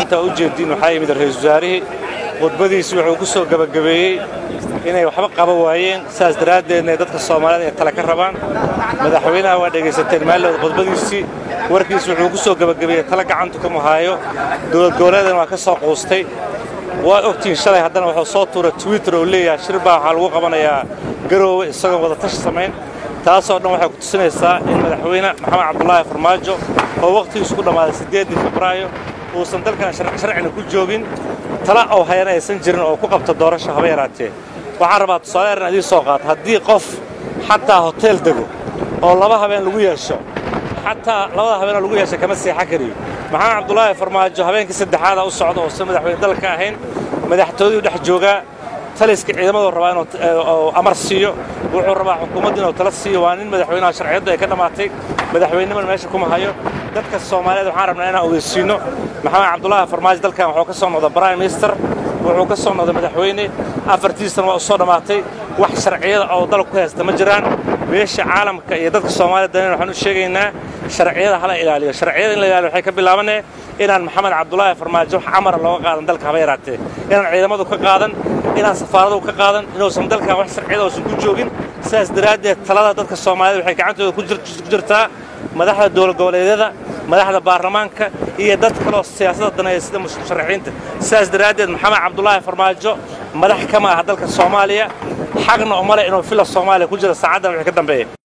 maanta u jeediin waxaa yimid ra-iisul wasaarihii khudbadiisi wuxuu ku soo gebagabeeyey inay waxba qaban waayeen sidaas daraaddeedna ay dadka soomaaliyed ay tale ka rabaan madaxweynaha waa dhegaysateen maalooda khudbadiisii warkiisi wuxuu ku soo gebagabeeyey tale gacantu kama haayo dowlad goboleedana waa ka soo quustay waa ogtiin shalay haddana wuxuu soo tuuray twitter oo leeyahay shir baa waxaa lagu qabanayaa garoowe isagoon wada tashi samayn taasoo dhan waxay ku tusinaysaa in madaxweyne maxamed cabdulaahi farmaajo oo wakhtigiisu ku dhammaaday siddeeddii febraayo uusan dalkan sharcina ku joogin tala oo hayana aysan jirin oo ku qabta doorasho haba yaraatee waxaan rabaa tusaale eran idiin soo qaata haddii qof xataa hoteel dego oo laba habeen lagu yeesho xataa labada habeenoo lagu yeesha kama seexan kariyo maxamed cabdulaahi farmaajo habeenkii saddexaada u socda oo se madaxweyne dalka ahayn madaxtooyaduu dhex joogaa taliska ciidamaduu rabaa inuu amar siiyo wuxuu rabaa xukuumadda inuu tala siiyo waa nin madaxweynaha sharciyaddu ay ka dhammaatay madaxweynimana meesha kuma hayo dadka soomaaliyeed waxaan rabnaa inaan ogeysiinno maxamed cabdulaahi farmaajo dalkan wuxuu ka soo noqday prime minister wuxuu ka soo noqday madaxweyne afartiisana waa u soo dhammaatay wax sharciyada oo dalku ku haysta ma jiraan beesha caalamka iyo dadka soomaaliyed danen waxaan u sheegaynaa sharciyada hala ilaaliyo sharciyada in la ilaaliyo waxay ka bilaabanee inaan maxamed cabdulaahi farmaajo wax amara looga qaadan dalka haba yaraatee inaan ciidamadu ka qaadan inaan safaaradu ka qaadan inuusan dalkan wax sharciyada uusan ku joogin sidaas daraaddeed talada dadka soomaaliyed waxay gacantooda ku jirtaa madaxda dowlad goboleedyada madaxda baarlamaanka iyo dad kaloo siyaasadda daneeya sida musharaxiinta sidaas daraaddeed maxamed cabdulaahi farmaajo madax kama aha dalka soomaaliya xaqna umale inuu fila soomaaliya ku jira saacaddan wixii ka dambeeya